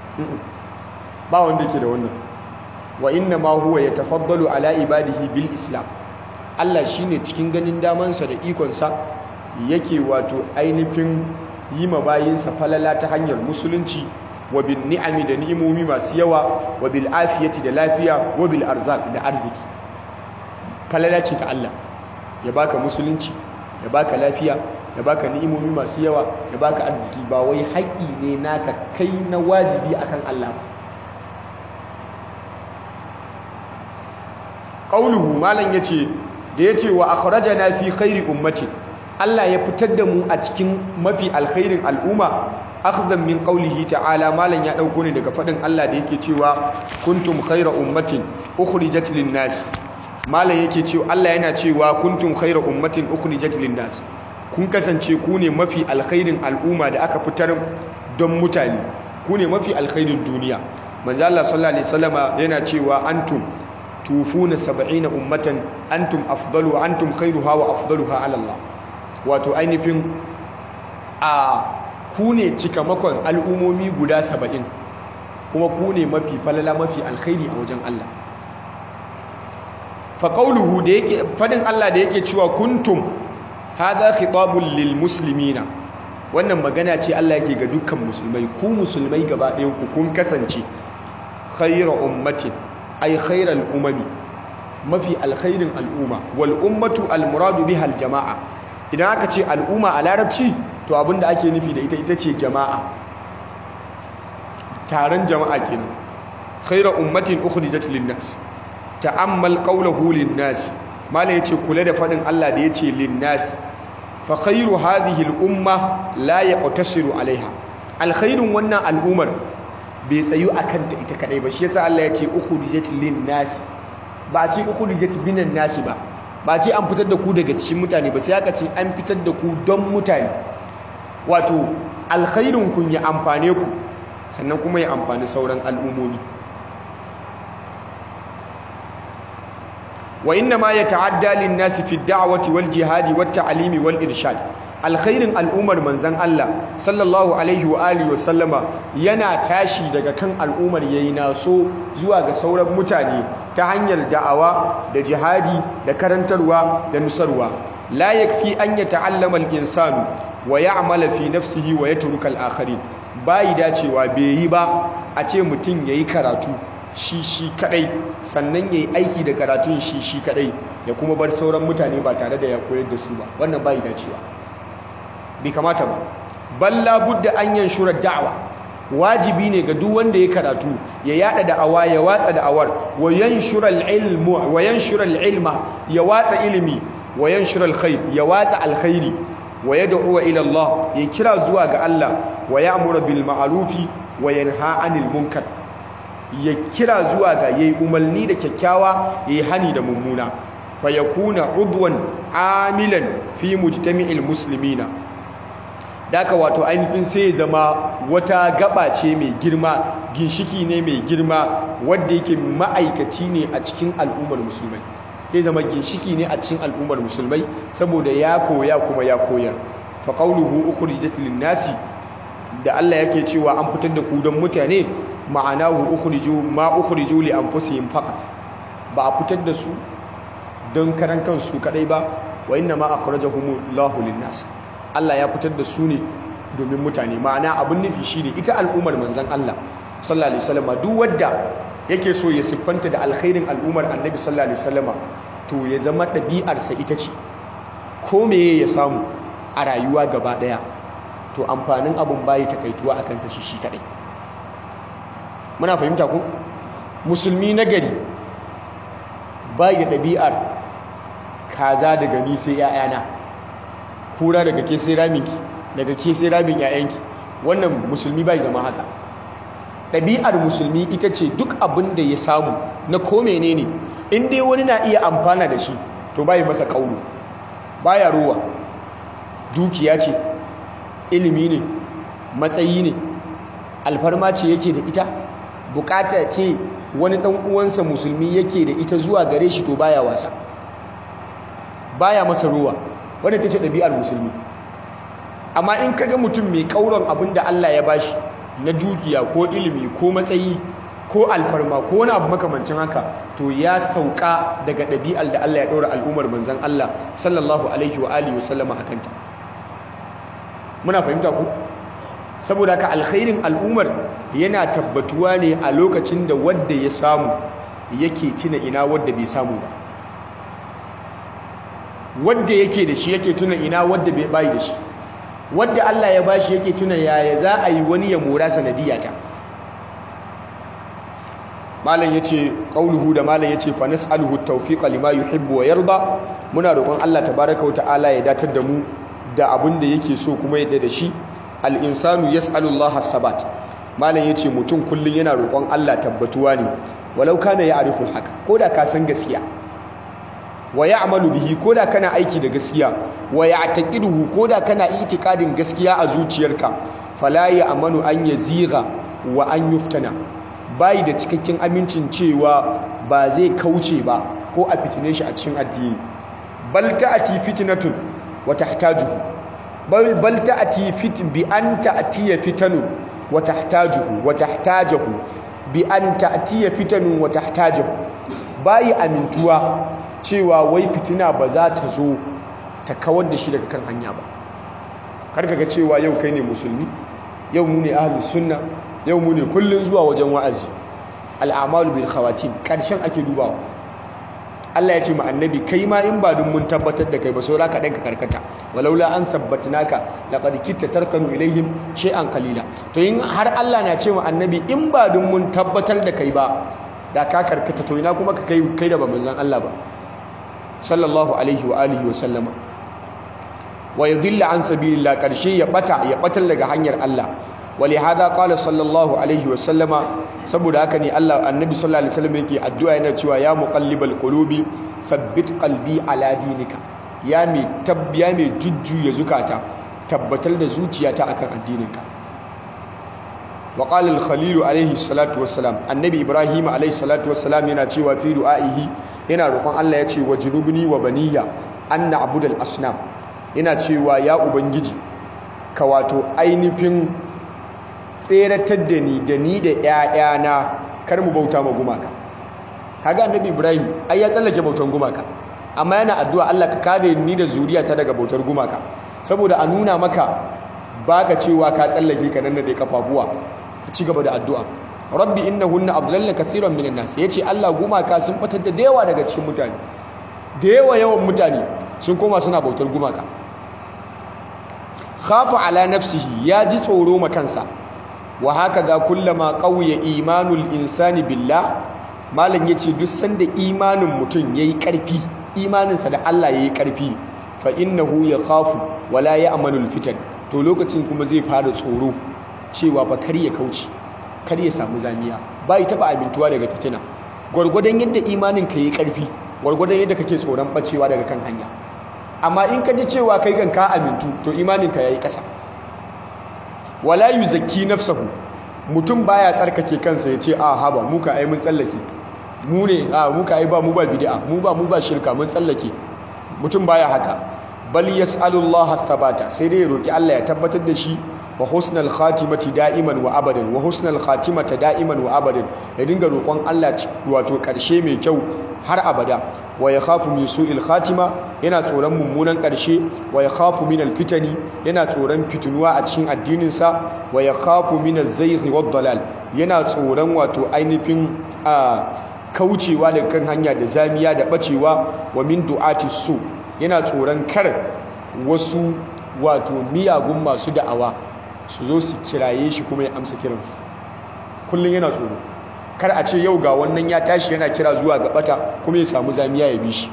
ba wanda yake da wannan wa inna ma huwa yatafaddalu ala ibadihi bil islam Allah shine cikin ganin damansa da ikonsa yake wato ainihin yi ma bayinsa falala ta hanyar musulunci wa bin ni'ami da ni'imomi masu yawa wa bil afiyati da lafiya wa bil arzaq da arziki falala ce ta Allah ya baka musulunci ya baka lafiya ya baka ni'imomi masu yawa ya baka arziki ba wai haƙi ne naka kai na wajibi akan Allah ba qauluhu malan yace da yace wa akhrajana fi khairi ummati Allah ya fitar da mu a cikin mafi alkhairin al'umma akhdhan min qawlihi ta'ala malan ya dauko ne daga fadin Allah da yake cewa kuntum khayra ummatin ukhrijat lin-nas malan yake cewa Allah yana cewa kuntum khayra ummatin ukhrijat lin-nas kun kasance ku ne mafi alkhairin al'umma da aka fitar don mutane ku ne mafi alkhairin duniya manzo Allah sallallahu alaihi wasallama yana cewa antum tufuna 70 ummatan antum afdalu antum khairuha wa afdaluha ala Allah wato ainihin a ku ne cikamakon al'umomi guda 70 kuma ku ne mafi falala mafi alkhairi a wajen Allah fa qawluhu da yake fadin Allah da yake cewa kuntum hadha khitabun lil muslimina wannan magana ce Allah yake ga dukkan musulmai ku musulmai gaba ɗayan ku kun kasance khayra ummatin ay khayral umami mafi alkhairin al'umma wal ummatu al muradu biha al jama'a idan aka ce al'umma a larabci to abinda ake nufi da ita ita ce jama'a taron jama'a kenan khayra ummatin ukhrijat lin nas ta'ammal qawluhu lin nas mala yace kula da fadin Allah da yace lin nas fa khayru hadhihi al umma la yaqtasiru alaiha alkhairun wannan al'umar bai tsayu akan ta ita kadai ba shi yasa Allah yace ukhrijat lin nas ba a ce ukhrijat binan nas ba ba ce an fitar da ku daga cikin mutane ba sai aka ce an fitar da ku don mutane wato alkhairun kun ya amfane ku sannan kuma ya amfani sauran al'ummomi wa inna ma yata'adda lin-nasi fi ad-da'wati wal jihadi wat ta'limi wal irshad alkhairin al'ummar manzon Allah sallallahu alaihi wa alihi wa sallama yana tashi daga kan al'ummar yayi naso zuwa ga sauran mutane ta hanyar da'awa da jihadi da karantarwa da nusarwa la yakfi an yata'allama al-insanu wa ya'mala fi nafsihi wa yatruka al-akharin bai dacewa bai yi ba a ce mutum yayi karatu shi shi kadai sannan yayi aiki da karatun shi shi kadai ya kuma bar sauran mutane ba tare da ya koyar da su ba wannan bai dacewa bai kamata ba balla budda an yanshura da'wa wajibi ne ga duk wanda ya karatu ya yada da'awa ya watsa da'awar wa yanshura al-ilmu wa yanshura al-ilma ya watsa ilimi wa yanshura al-khair ya watsa alkhairi wa yad'u ila Allah ya kira zuwa ga Allah wa ya'muru bil ma'rufi wa yanha 'anil munkar ya kira zuwa ga yayi umarni da kyakkyawa yayi hani da mummuna fa yakuna udwan amilan fi mujtami'il muslimina daka wato ainihin sai ya zama wata gaba ce mai girma ginshiki ne mai girma wadda yake ma'aikaci ne a cikin al'ummar musulmai ya zama ginshiki ne a cikin al'ummar musulmai saboda ya koya kuma ya koyar fa qawluhu ukhrijat lin-nasi da Allah yake cewa an fitar da ku don mutane ma'anahu ukhriju ma ukhriju li anfusihim faqat ba a fitar da su don karan kansu kadai ba wa inna ma akhrajahumullahu lin-nas Allah ya fitar da su ne domin mutane ma'ana abin nufi shine ita al'ummar manzon Allah sallallahu alaihi wasallam duk wanda yake so ya siffanta da alkhairin al'ummar annabi sallallahu alaihi wasallam to ya zama ɗabi'arsa ita ce ko meye ya samu a rayuwa gaba ɗaya to amfanin abun bayi takaituwa a kansa shi shi kaɗai muna fahimta ko musulmi na gari bayi da ɗabi'ar kaza daga ni sai 'ya'yana kura daga ke sai raminki daga ke sai ramin 'ya'yanki wannan musulmi bai zama haka ɗabi'ar musulmi ita ce duk abin da ya samu na ko menene in dai wani na iya amfana da shi to bai masa kaulu baya ruwa dukiya ce ilimi ne matsayi ne alfarma ce yake da ita bukata ce wani dan uwansa musulmi yake da ita zuwa gare shi to baya wasa baya masa ruwa wanda ta ce ɗabi'ar musulmi amma in kaga mutum mai kauron abin da Allah ya bashi na dukiya ko ilimi ko matsayi ko alfarma ko wani abu makamancin haka to ya sauka daga ɗabi'ar da Allah ya ɗora al'ummar manzan Allah sallallahu alaihi wa alihi wasallama a kanta muna fahimta ku saboda haka alkhairin al'ummar yana tabbatuwa ne a lokacin da wadda ya samu yake tuna ina wadda bai samu ba wadda yake da shi yake tuna ina wadda bai bayi da shi wadda Allah ya bashi yake tuna yaya za a yi wani ya mora sanadiyata malam yace qauluhu da malam yace fa nas'aluhu at-tawfiqa lima yuhibbu wa yarda muna roƙon Allah tabaaraka wa ta'ala ya datar da mu da abin da yake so kuma yadda da shi al-insanu yas'alu Allah sabat malam yace mutum kullun yana roƙon Allah tabbatuwa ne walau kana ya'rifu al-haq koda ka san gaskiya wa ya'malu bihi koda kana aiki da gaskiya wa ya'taqiduhu koda kana itikadin gaskiya a zuciyarka fala ya'manu an yaziga wa an yuftana bai da cikakken amincin cewa ba zai kauce ba ko a fitine shi a cikin addini bal ta'ati fitnatun wa tahtajuhu bal bal ta'ati fit bi an ta'tiya fitanun wa tahtajuhu wa tahtajuhu bi an ta'tiya fitanun wa tahtajuhu bai amintuwa cewa wai fitina ba za ta zo ta kawar da shi daga kan hanya ba karka ga cewa yau kai ne musulmi yau mu ne ahlus sunna yau mu ne kullun zuwa wajen wa'azi al'amalu bil khawatim karshen ake dubawa Allah ya ce ma annabi kai ma in ba dun mun tabbatar da kai ba saura ka danka karkata walaula an sabbatnaka laqad kitta tarkanu ilaihim shay'an qalila to in har Allah na ce ma annabi in ba dun mun tabbatar da kai ba da ka karkata to ina kuma ka kai kai da ba manzon Allah ba sallallahu alaihi wa alihi wa sallama wa yudilla an sabilillah karshe ya bata ya batar daga hanyar Allah ولهذا قال صلى الله عليه وسلم saboda haka ne Allah annabi sallallahu alaihi wasallam yake addu'a yana cewa ya muqallibal qulubi thabbit qalbi ala dinika ya mai tabbiya mai jujjuya zukata tabbatar da zuciyata akan addininka wa qala al khalil alaihi salatu wassalam annabi ibrahim alaihi salatu wassalam yana cewa fi du'aihi yana roƙon Allah ya ce wajnubni wa baniya an na'budal asnam yana cewa ya ubangiji ka wato ainihin tseratar da ni da ni da ‘ya'yana kar mu bauta ma gumaka kaga annabi ibrahim ai ya tsallake bautan gumaka amma yana addu'a Allah ka kare ni da zuriyata daga bautar gumaka saboda a nuna maka baka cewa ka tsallake ka nan da kafafuwa ci gaba da addu'a rabbi innahunna adlalna kathiran minan nas yace Allah gumaka sun fitar da yawa daga cikin mutane da yawa yawan mutane sun koma suna bautar gumaka khafa ala nafsihi ya ji tsoro ma kansa wa hakaza kullama qawiya imanul insani billah malam yace duk sanda imanin mutum yayi karfi imaninsa da Allah yayi karfi fa innahu yakhafu wala ya'manul fitan to lokacin kuma zai fara tsoro cewa fa kar ya kauce kar ya samu zamiya bai taba amintuwa daga fitina gurgurdan yadda imanin ka yayi karfi gurgurdan yadda kake tsoron bacewa daga kan hanya amma in ka ji cewa kai kan ka amintu to imanin ka yayi kasa wala yuzakki nafsahu mutum baya tsarkake kansa yace a haba mu ka ai mun tsallake mu ne a mu ka ai ba mu ba bid'a mu ba mu ba shirka mun tsallake mutum baya haka bal yas'alullaha thabata sai dai ya roki Allah ya tabbatar da shi wa husnal khatimati da'iman wa abadan wa husnal khatimata da'iman wa abadan ya dinga roƙon Allah wato ƙarshe mai kyau har abada wa yakhafu min su'il khatima yana tsoron mummunan ƙarshe wa yakhafu min alfitani yana tsoron fitinuwa a cikin addinin sa wa yakhafu min az-zayghi wad-dalal yana tsoron wato ainihin a kaucewa daga kan hanya da zamiya da bacewa wa min du'ati su yana tsoron kar wasu wato miyagun masu da'awa su zo su kiraye shi kuma ya amsa kiransu kullum yana tsoro kar a ce yau ga wannan ya tashi yana kira zuwa ga bata kuma ya samu zamiya ya bi shi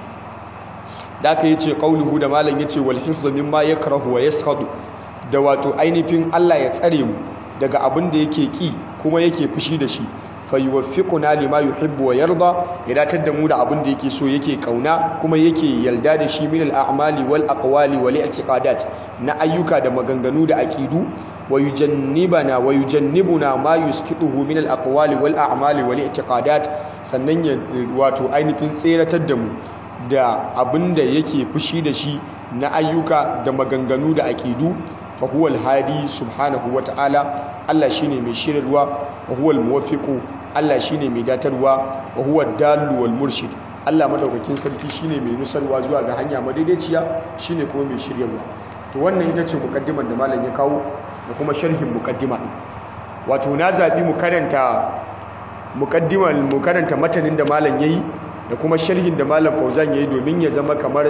da aka yi ce qauluhu da malam yace wal hifzu mimma yakrahu wa yaskhadu da wato ainihin Allah ya tsare mu daga abin da yake ki kuma yake fushi da shi fayuwaffiquna lima yuhibbu wa yarda ya datar da mu da abin da yake so yake kauna kuma yake yalda da shi min al-a'mali wal aqwali wal i'tiqadat na ayyuka da maganganu da aqidu wa yujannibana wa yujannibuna ma yuskiduhu min al-aqwali wal a'mali wal i'tiqadat sannan ya wato ainihin tseratar da mu da abin da yake fushi da shi na ayyuka da maganganu da aqidu fa huwa al-hadi subhanahu wa ta'ala Allah shine mai shirarwa wa huwa al-muwaffiqu Allah shine mai datarwa wa huwa ad-dallu wal murshid Allah madaukakin sarki shine mai nusarwa zuwa ga hanya madaidaiciya shine kuma mai shiryarwa to wannan ita ce mukaddimar da malam ya kawo da kuma sharhin mukaddima wato na zabi mu karanta mukaddimar mu karanta matanin da malam yayi da kuma sharhin da malam Fauzan yayi domin ya zama kamar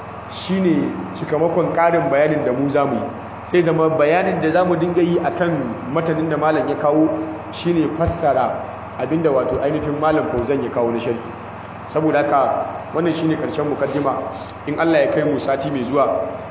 shine cikamakon karin bayanin da mu zamu yi sai zama bayanin da zamu dinga yi akan matanin da malam ya kawo shine fassara abinda wato ainihin malam Fauzan ya kawo na sharhi saboda haka wannan shine karshen mukaddima in Allah ya kai mu sati mai zuwa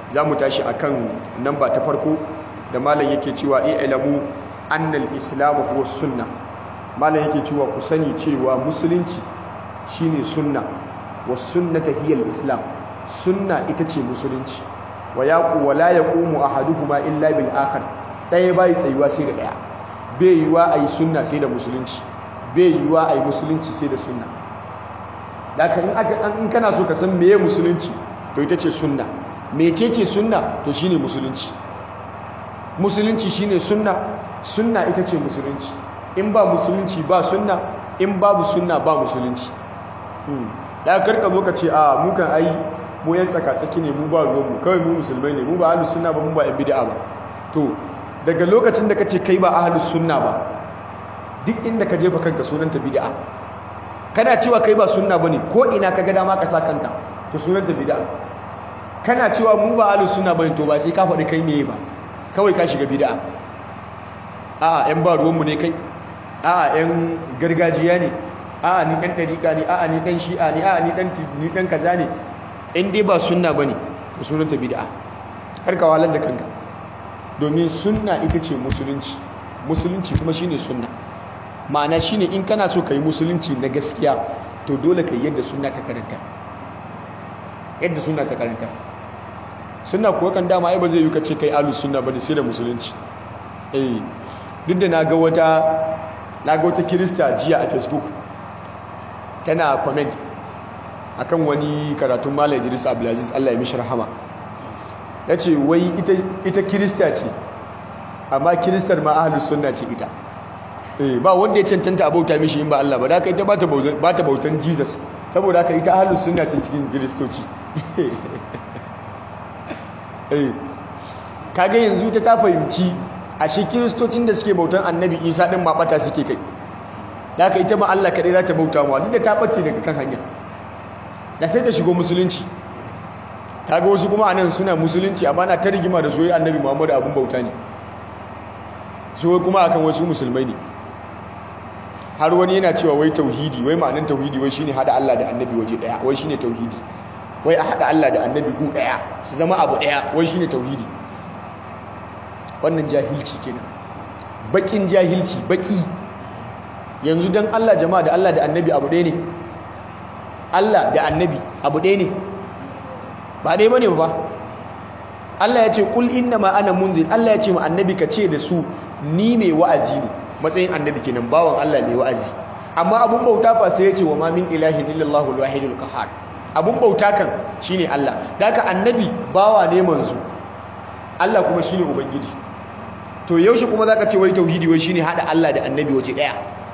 za mu tashi akan namba ta farko da malam yake cewa i'lamu annal islamu huwa sunna malam yake cewa ku sani cewa musulunci shine sunna was sunnata hiya islam sunna ita ce musulunci wa yaqu wa la yaqumu ahaduhuma illa bil akhar daya bai tsayuwa sai da daya bai yiwa ayi sunna sai da musulunci bai yiwa ayi musulunci sai da sunna daga in aka in kana so ka san meye musulunci to ita ce sunna mecece sunna to shine musulunci musulunci shine sunna sunna ita ce musulunci in ba musulunci ba sunna in babu sunna ba musulunci da karka zo ka ce a mu kan ai mu yan tsaka-tsaki ne mu ba ruwanmu kawai mu musulmai ne mu ba ahlus sunna ba mu ba yan bid'a ba to daga lokacin da kace kai ba ahlus sunna ba duk inda ka jefa kanka sunanta bid'a kana cewa kai ba sunna bane ko ina ka ga dama ka sa kanka to sunanta bid'a kana cewa mu ba ahlus sunna bane to ba sai ka faɗi kai meye ba kawai ka shiga bid'a a'a yan ba ruwanmu ne kai a'a yan gargajiya ne a'a ni dan dariƙa ne a'a ni dan shi'a ne a'a ni dan ni dan kaza ne in dai ba sunna bane to sunanta bid'a har ka walar da kanka domin sunna ita ce musulunci musulunci kuma shine sunna ma'ana shine in kana so kai musulunci na gaskiya to dole kai yadda sunna ta karanta yadda sunna ta karanta sunna kuwa kan dama ai ba zai yi kace kai ahlus sunna bane sai da musulunci eh duk da naga wata naga wata kirista jiya a facebook tana comment akan wani karatun Malam Idris Abdulaziz Allah ya mishi rahama yace wai ita ita kirista ce amma kiristar ma ahlus sunna ce ita eh ba wanda ya cancanta a bauta mishi in ba Allah ba da haka ita ba ta ba ta bautan Jesus saboda haka ita ahlus sunna ce cikin kiristoci eh kage yanzu ta ta fahimci ashe kiristocin da suke bautan annabi Isa din ma bata suke kai da haka ita ma Allah kadai za ta bauta mu duk da ta bace daga kan hanya da sai ta shigo musulunci kaga wasu kuma anan suna musulunci amma na ta rigima da soyayya annabi Muhammadu abun bauta ne so kuma akan wasu musulmai ne har wani yana cewa wai tauhidi wai ma'anin tauhidi wai shine hada Allah da annabi waje daya wai shine tauhidi wai a hada Allah da annabi gu daya su zama abu daya wai shine tauhidi wannan jahilci kenan bakin jahilci baki yanzu dan Allah jama'a da Allah da annabi abu ɗaya ne Allah da annabi abu ɗaya ne ba ɗaya bane ba Allah ya ce kul inna ma ana munzir Allah ya ce ma annabi ka ce da su ni mai wa'azi ne matsayin annabi kenan bawan Allah mai wa'azi amma abun bauta fa sai ya ce wa ma min ilahin illallahu alwahidul qahhar abun bauta kan shine Allah daga annabi bawa ne manzo Allah kuma shine ubangiji to yaushe kuma zaka ce wai tauhidi wai shine hada Allah da annabi waje daya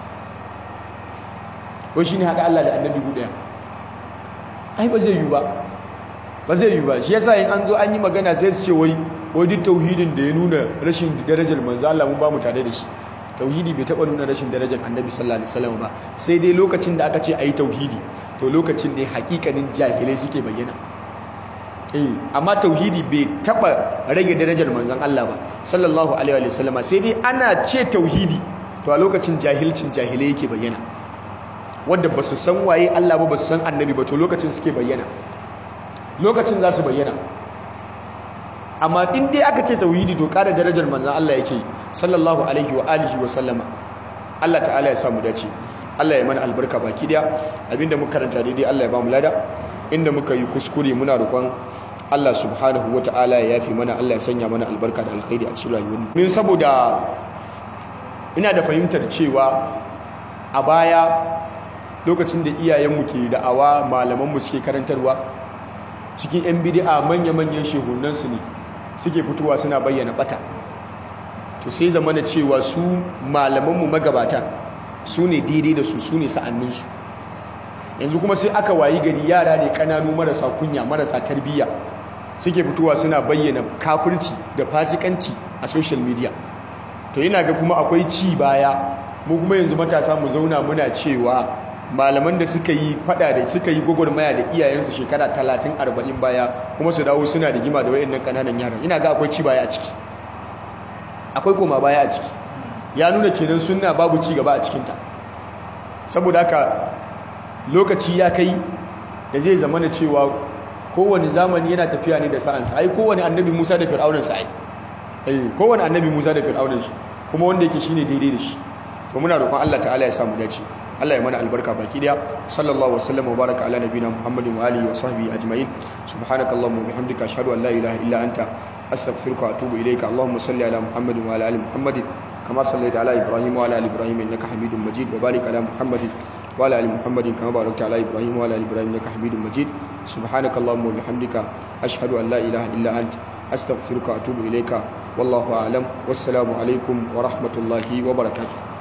wai shine hada Allah da annabi guda daya ai ba zai yi ba ba zai yi ba shi yasa in an zo an yi magana sai su ce wai wai duk tauhidin da ya nuna rashin darajar manzo Allah mun ba mu tare da shi tauhidi bai taba nuna rashin darajar annabi sallallahu alaihi wasallam ba sai dai lokacin da aka ce ayi tauhidi to lokacin ne hakikanin jahilai suke bayyana eh amma tauhidi bai taba rage darajar manzon Allah ba sallallahu alaihi wasallama sai dai ana ce tauhidi to a lokacin jahilcin jahilai yake bayyana wanda ba su san waye Allah ba ba su san annabi ba to lokacin suke bayyana lokacin za su bayyana amma in dai aka ce tauhidi to ƙara darajar manzan Allah yake sallallahu alaihi wa alihi wa sallama Allah ta'ala ya samu dace Allah ya mana albarka baki daya abinda muka karanta daidai Allah ya ba mu lada inda muka yi kuskure muna roƙon Allah subhanahu wa ta'ala ya yafi mana Allah ya sanya mana albarka da alkhairi a cikin rayuwar min saboda ina da fahimtar cewa a baya lokacin da iyayenmu ke da'awa malamanmu suke karantarwa cikin 'yan bidi'a manya-manyan shehunansu ne suke fitowa suna bayyana bata to sai zama na cewa su malamanmu magabata su ne daidai da su su ne sa'anninsu yanzu kuma sai aka wayi gari yara ne kananu marasa kunya marasa tarbiyya suke fitowa suna bayyana kafirci da fasikanci a social media to yana ga kuma akwai ci baya mu kuma yanzu matasa mu zauna muna cewa malaman da suka yi fada da suka yi gwagwarmaya da iyayensu shekara 30 40 baya kuma su dawo suna rigima da wayannan kananan yaran ina ga akwai ci baya a ciki akwai koma baya a ciki ya nuna kenan sunna babu ci gaba a cikinta saboda haka lokaci ya kai da zai zama na cewa kowane zamani yana tafiya ne da sa'ansa ai kowane annabi Musa da Fir'aunan sa ai eh kowane annabi Musa da Fir'aunan shi kuma wanda yake shine daidai da shi to muna roƙon Allah ta'ala ya samu dace Allah ya mana albarka baki daya sallallahu wasallam wa baraka ala nabina Muhammadin wa alihi wa sahbihi ajma'in subhanakallahumma wa bihamdika ashhadu an la ilaha illa anta astaghfiruka wa atubu ilayka allahumma salli ala Muhammadin wa ala ali Muhammadin kama sallaita ala Ibrahim wa ala ali Ibrahim innaka Hamidum Majid wa barik ala Muhammadin wa ala ali Muhammadin kama barakta ala Ibrahim wa ala ali Ibrahim innaka Hamidum Majid subhanakallahumma wa bihamdika ashhadu an la ilaha illa anta astaghfiruka wa atubu ilayka wallahu a'lam wassalamu alaikum wa rahmatullahi wa barakatuh